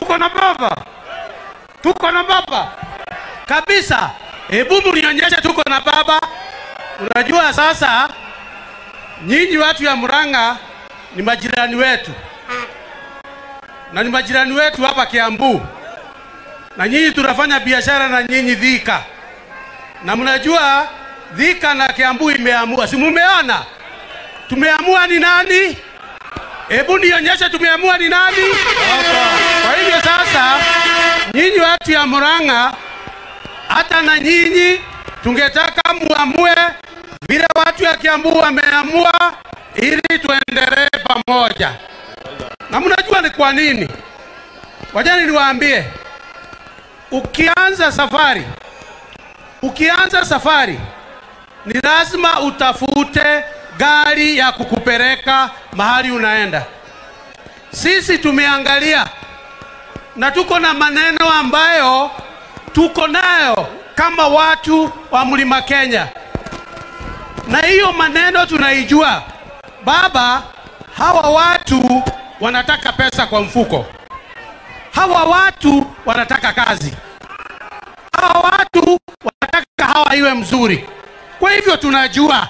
tuko na baba, tuko na baba kabisa. Hebu mnionyeshe tuko na baba. Unajua sasa, nyinyi watu ya Murang'a ni majirani wetu na ni majirani wetu hapa Kiambu, na nyinyi tunafanya biashara na nyinyi Thika, na mnajua Thika na Kiambu imeamua, si mumeona? Tumeamua ni nani? Hebu nionyeshe tumeamua ni nani? Kwa hivyo sasa, nyinyi watu ya Murang'a, hata na nyinyi tungetaka muamue vile watu ya Kiambu wameamua, ili tuendelee pamoja. Na mnajua ni kwa nini? Wajani niwaambie, ukianza safari, ukianza safari ni lazima utafute gari ya kukupeleka mahali unaenda. Sisi tumeangalia na tuko na maneno ambayo tuko nayo kama watu wa Mlima Kenya, na hiyo maneno tunaijua. Baba, hawa watu wanataka pesa kwa mfuko, hawa watu wanataka kazi, hawa watu wanataka hawa iwe mzuri. Kwa hivyo tunajua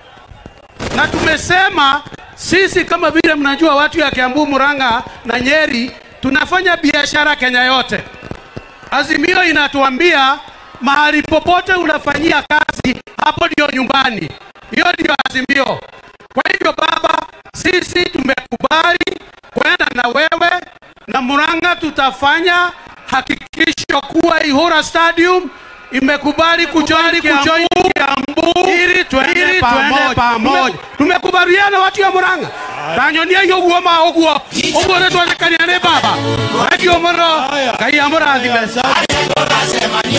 na tumesema sisi, kama vile mnajua, watu ya Kiambu, Murang'a na Nyeri tunafanya biashara Kenya yote. Azimio inatuambia mahali popote unafanyia kazi, hapo ndio nyumbani. Hiyo ndio azimio. Kwa hivyo baba, sisi tumekubali kwenda na wewe na Murang'a, tutafanya hakikisho kuwa Ihura Stadium imekubali kujoin kujoin Kiambu ili twende pamoja. Tumekubaliana watu ya Murang'a tanyonia yo guo ma uguo uguo ne twandikania ni baba agio muro ngai amurathime